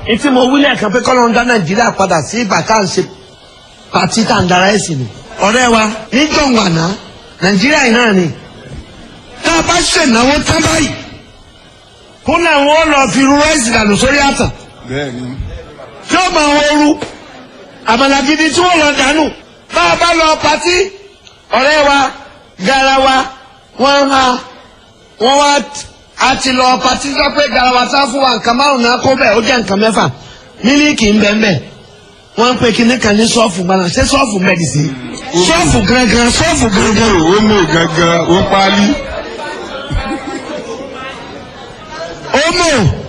etí mo wí lẹ́ẹ̀kan pé kọ́lọ́n dá nàìjíríà padà sí ìgbà tá à ń ṣe pàtí tá à ń dara ẹ̀sìn ni. ọ̀rẹ́ wa níjọ́ wàná nàìjíríà yìí náà ni tá a bá ṣènáwó tán báyìí kó náà wọ́n lọ fi ru ráìsì dànù sórí àtàn bẹ́ẹ̀ni tí ó máa wọ́ọ́rú àmàlà gidi tí wọ́n lọ dànù bá a bá lọ pàtí ọ̀rẹ́ wa garawa wọ́n ha wọ́n wá a ti lọ pàtí sọ pé garawa tá fún wa nǹkan márùn náà kó bẹ́ẹ̀ ó jẹ́ nǹkan mẹ́fà mílíkì ń bẹ́ẹ̀ bẹ́ẹ̀ wọ́n ń pe kinní kan ní sọ́ọ̀fù gbaná ṣé sọ́ọ̀fù mẹ́dìsí sọ́ọ̀fù gangan sọ́ọ̀fù gangan ó mú gangan ó pálí omo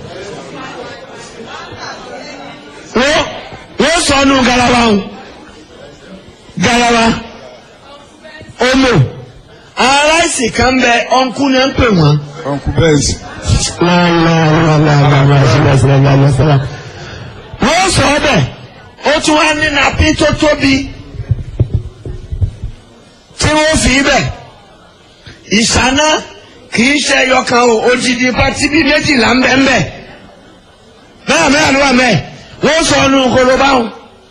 wọ́n wọ́n sọ ọ́nù garawa o garawa omo aláìsí kan bẹ ọ̀nkú ni ń pè wọ́n. ọ̀nkú bẹ́ẹ̀sì wọ́n sọ ọ́ bẹ̀ ó tún wá ní nàpí tó tóbi tí wọ́n fi bẹ̀ ìṣáná kì í ṣe ẹyọkan o odidi pati bíi méjìlá ń bẹ ń bẹ bẹ́ẹ̀ mẹ́rin ló wà mẹ́ẹ̀ wọ́n sọ ọ́nù kólóbá wọn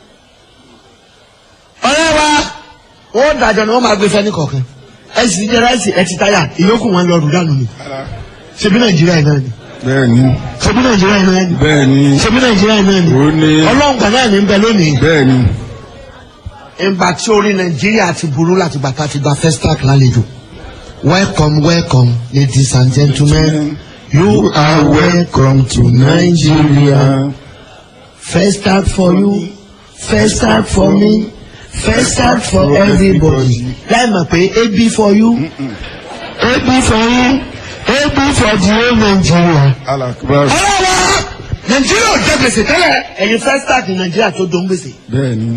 ọ̀rẹ́ wa wọ́n dàjọ́ ni wọ́n máa gbé fẹ́ ní kọ̀ọ̀kan ẹ sì jẹ́ ráìsì ẹ ti táyà ìyókù wọn lọ rù dànù ni ṣebí nàìjíríà yìí náà ni bẹ́ẹ̀ni ṣebí nàìjíríà yìí náà ni bẹ́ẹ̀ni ṣebí nàìjíríà yìí náà ni ó ní ọlọ́ǹgbà náà ní bẹ lónìí bẹ́ẹ̀ni ìgbà tí orí nàìjíríà ti burú láti bàtà ti gba festac lálejò welcome welcome ladies and gentlemen you are welcome to nigeria festac for you festac for me festac for everybody láì mọ̀ pé ab for you ab for you ab for the whole nigeria. alakubar ọlọ́wọ́ nàìjíríà ò jẹ gbèsè tẹ́lẹ̀ ẹ̀yin festac ní nàìjíríà tó dó ń gbèsè. bẹ́ẹ̀ni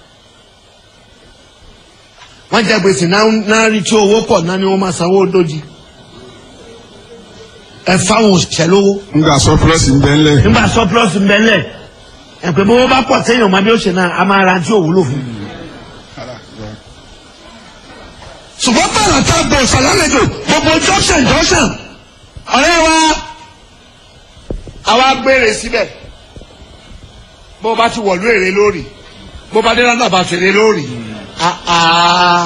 wọ́n jẹ gbèsè náà náà rí tí owó pọ̀ náà ni wọ́n máa sanwó dójì. ẹ fáwọn òṣìṣẹ́ lówó nga surplus ń bẹ ńlẹ̀ nígbà surplus ń bẹ́lẹ̀ ẹ pé bówó bá pọ̀ téèyàn máa bí ó ṣe náà a máa ra tí ò wúlò fún. ṣùgbọ́n bàrà tá a gbọ́ ṣàlálejò gbogbo junction junction ọ̀rẹ́ wa àwa gbére síbẹ̀ bó bá ti wọ̀lú èrè lórí bó bá dé lánàá bá fèrè lórí ah, ah.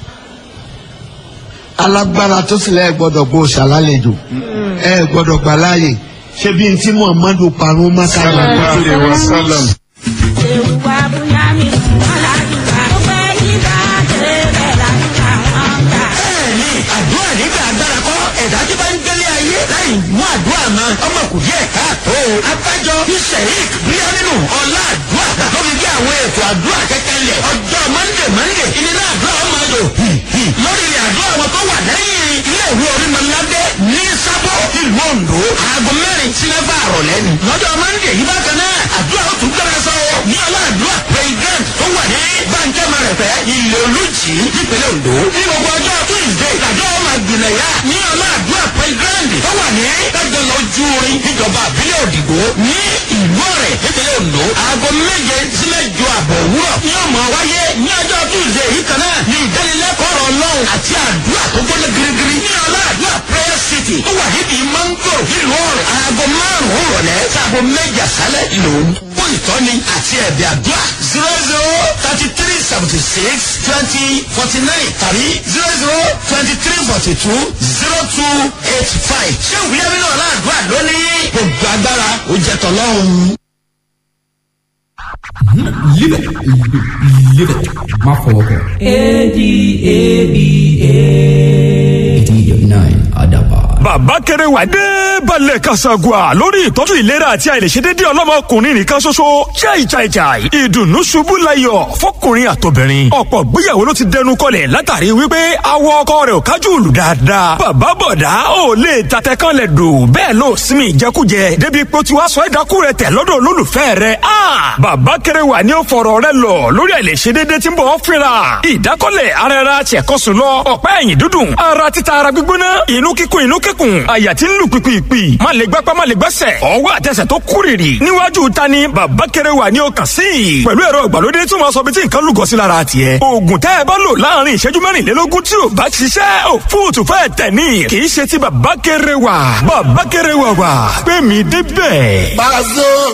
alágbára tó sì lẹ́ẹ̀ gbọ́dọ̀ gbó ṣàlálejò ẹ gbọ́dọ̀ gbà láàyè ṣé bí n tí muhammadu parun maka sallallahu alaihi wasallam bẹ́ẹ̀ni àdúrà nígbà agbára kọ́ ẹ̀dá tí bá ń gbélé ayé láì mú àdúrà mọ́ ọmọ kò díẹ̀ káàtó. abájọ bí sẹ̀rík bíyá nínú ọ̀la àdúrà tó fi gbé àwọn ètò àdúrà kẹ́kẹ́ lẹ̀ ọjọ́ mọ́ndé mọ́ndé ìnira àdúrà ọmọ àjò lórí ilẹ̀ àdúrà wọn tó wà lẹ́yìn ilé ìwé orímọ̀ládé ní sábọ̀ ìlú ondo aago mẹ́rin sí mẹ́fà àrọ̀lẹ́ ni. lọ́jọ́ mọ́ndé yìí bákan náà àdúrà ó tún gbẹ́rẹ́ sọ ní ọlá àdúrà president tó wà ní bàǹkẹ́ mẹ́rẹ̀fẹ́ ilé olùjì nípínlẹ̀ ondo. ní gbogbo ọjọ́ tuesday àjọ ọmọ àgbìnà yá ní ọlá àdúrà president tó wà ní ẹgbẹ́ lọ́jú orin níjọba àbílẹ̀ òdìgbò ní ìlú ọ̀rẹ́ nípínlẹ̀ ondo. aago méje sí mẹ́jọ àbọ̀ òwúrọ̀ ní ọmọ wáyé ní ọjọ́ tuesday yìí kan náà ní ìdánilẹ́kọ̀ọ́ ọ̀rọ̀ ọlọ́run àti àdúrà tó gbọ́dọ̀ girigiri ní ọlá àdúrà prayer city tó wà níbi mango nílùú ọ̀rẹ́ aago márùn-ún rọ̀lẹ́ sáago méjì àṣálẹ̀ lòún fún ìtọ́ni àti ẹ̀bẹ̀ àdúrà zero zero thirty three seventy six twenty forty nine tàbí zero zero twenty three forty two zero two eight five ṣé ìwúlẹ̀ mi náà láàdúrà lónìí gbogbo agbára ó jẹ́ tọ́lọ́run. Live it. Live it. Má fọwọ́ kọ. A-D-A-B-A. 89 Adaba. bàbá kẹrẹ wà dé balẹ̀ kasagua lórí ìtọ́jú ìlera àti àìlèṣedédé ọlọ́mọkùnrin nìkan ṣoṣo chai chai chai ìdùnnú ṣubú layọ̀ fọkùnrin àtobìnrin ọ̀pọ̀ gbéyàwó ló ti dẹnu kọlẹ̀ látàrí wípé awọ ọkọ rẹ̀ ò kájú òlù dáadáa bàbá bọ̀dá ò lè tatẹ kan lẹ̀ dò bẹ́ẹ̀ ló sinmi ìjẹkújẹ débi pé ó ti wá sọ ẹ̀dákú rẹ̀ tẹ̀ lọ́dọ̀ olólùfẹ́ rẹ̀ a bàbá kẹrẹ wà ní ó fọ̀rọ̀ rẹ̀ lọ lórí àìlèṣedédé tí ń bọ̀ ọ́ fínra ìdákọ́lẹ̀ ara ẹra ṣẹ̀kọ́sùn lọ ọ̀pá ẹ̀yìn dúdùn ara títa ara gbígbóná inú kíkún inú kíkún àyà tí ń lù pìpìpì má lè gbápá má lè gbẹ́sẹ̀ ọwọ́ àtẹsẹ̀ tó kúrìrì níwájú ta ni bàbá kẹrẹ wà ní ọkàn sí i pẹ̀lú ẹ̀rọ ìgbàlódé tí wọ́n sọ bí tí nǹkan lùgọ́ sí lára tiẹ̀ oògùn tẹ́ ẹ bá lò láàrin ìṣẹ́jú mẹ́rìnlélógún tí ò bá ṣiṣẹ́ ò fóòtù fẹ́ tẹ̀ ní kì í ṣe ti bàbá kẹrẹ wà bàbá kẹrẹ wà wà pé mi débẹ̀. Pàṣẹ.